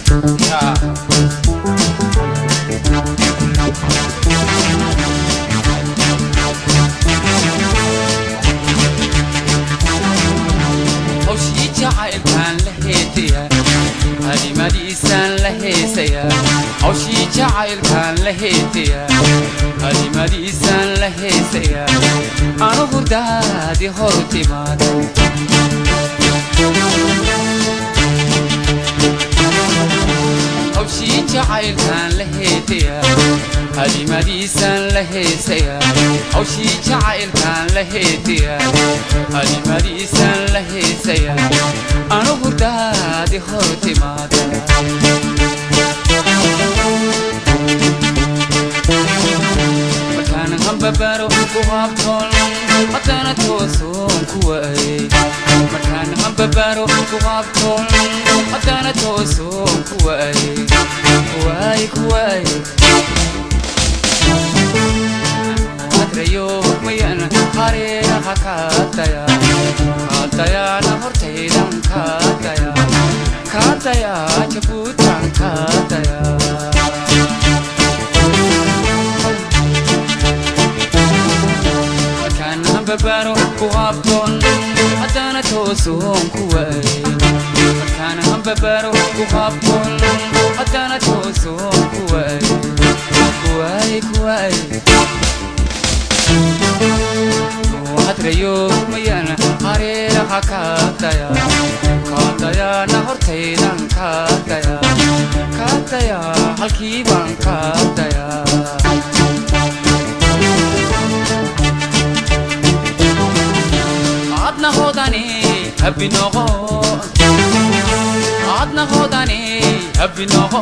hawshii jacaylkaan la heetaya halimadiisaan la heesaya hawshii jacaylkaan la heetaya halimadiisaan la heesaya anugu daadi hor timaada hawshii jacaylkaan la heetaya halimadiisaan la heesaya hawshii jacaylkaan la heetaya halimadiisaan la heesaya anugu daadi hor timaada markaan hambabaro ku habtoon haddana toosoon ku waayey markaan hambabaro ku habtoon haddana toosoon ku waayey kuwaay kuwaay adrayo mayan hareeraha kaadaya kaadayaana hortaydan kaadaya kaadaya jabuutan kaadaya markaan hambabaro ku habtoon haddana toosoon ku waayey markaan hambabaro ku habtoon haddana toosoon ku waayey kuwaay kuwaay hadrayo mayan hareeraha kaadaya kaadayaana hortaydan kaadaya kaadaya halkii baan kaadaya adna hodani habinoqo adna hodani habinoqo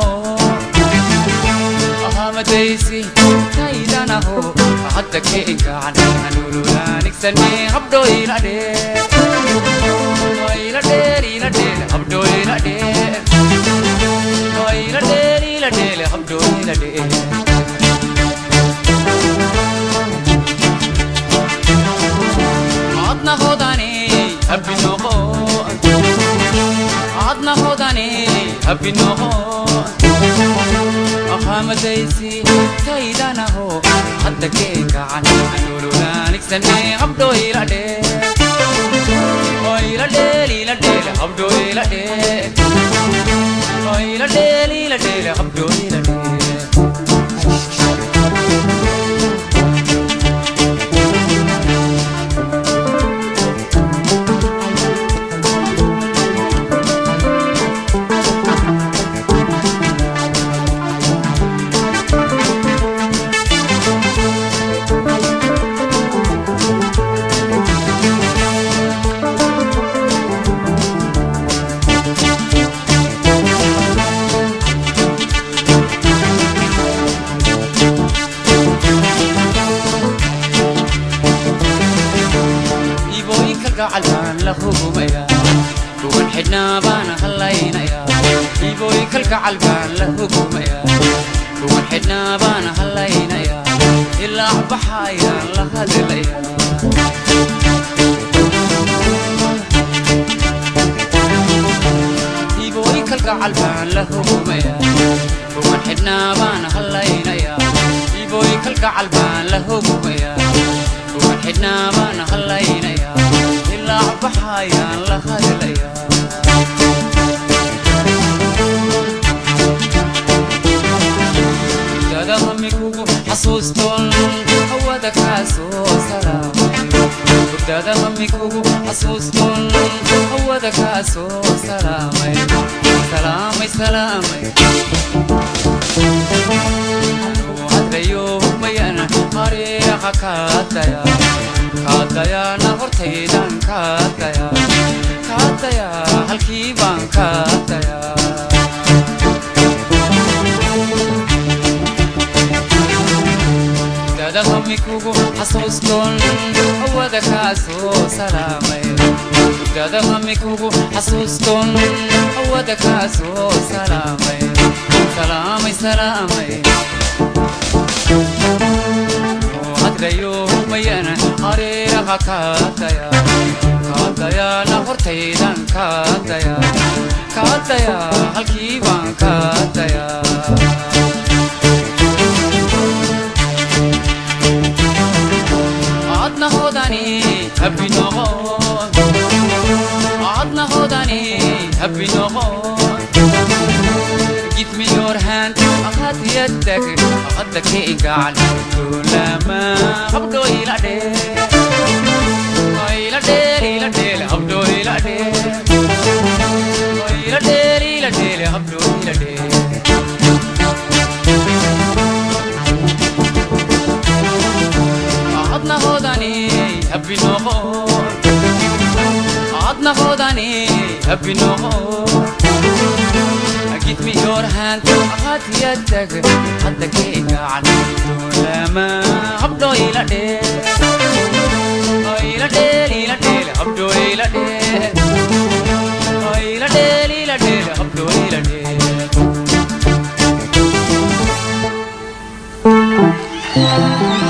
ahamadaysi taydanaho hadda keenkaan anululaanigsane habdhoyla dheer ila dheer ila dheer habdhoyla dheer ila dheer ila dheer habdhoyla dheer adna hodani habinoqo adna hodani habinoqo ahamadaysi taydanaho hadda keenkacan anululaanigsane habdhoyla dheer ila dheer ila dheer habdhoyla dheer ila dheer ila dheer habdhoyla dheer iibooyinka gacal baan la hugumaya dhugan xidhnaa baan hallaynaya iibooyinka gacal baan la hugumaya dhugan xidhnaa baan hallaynaya ilaa baxayaan la hadlaya iibooyinka gacal baan la hugumaya dhugan xidhnaa baan hallaynaya iibooyinka gacal baan la hugumaya dhugan xidhnaa baan hallaynaya ilaa baxayaan la hadlaya dada hamikugu xasuustoon hawada kaa soo salaamay dada hamikugu xasuustoon hawada kaa soo salaamay salaamay salaamay hadrayo mayan hareeraha kaadaya kaadayaana hortaydan kaadaya kaadaya halkii baan kaadaya dada hamikugu xasuustoon hawada kaa soo salaamay dada hamikugu xasuustoon hawada kaa soo salaamay salaamay salaamay hadrayo mayan hareeraha kaadaya kaadaya dayaana hortaydan kaadaya kaadaya halkii baan kaadaya adna hodani habbi noqon adna hodani habbi noqon give me your hand أخذ يدك أخذك إنقال لما أبدو إلى دير إلى دير إلى دير أبدو إلى دير إلى دير إلى دير أبدو إلى دير عدنا هوداني هبي نغور عدنا هوداني هبي نغور Give me your hand أخذ يدك حتى كيك عن لما أبدو إلى دير إلى دير إلى دير أبدو إلى دير إلى دير إلى دير أبدو إلى دير Thank you.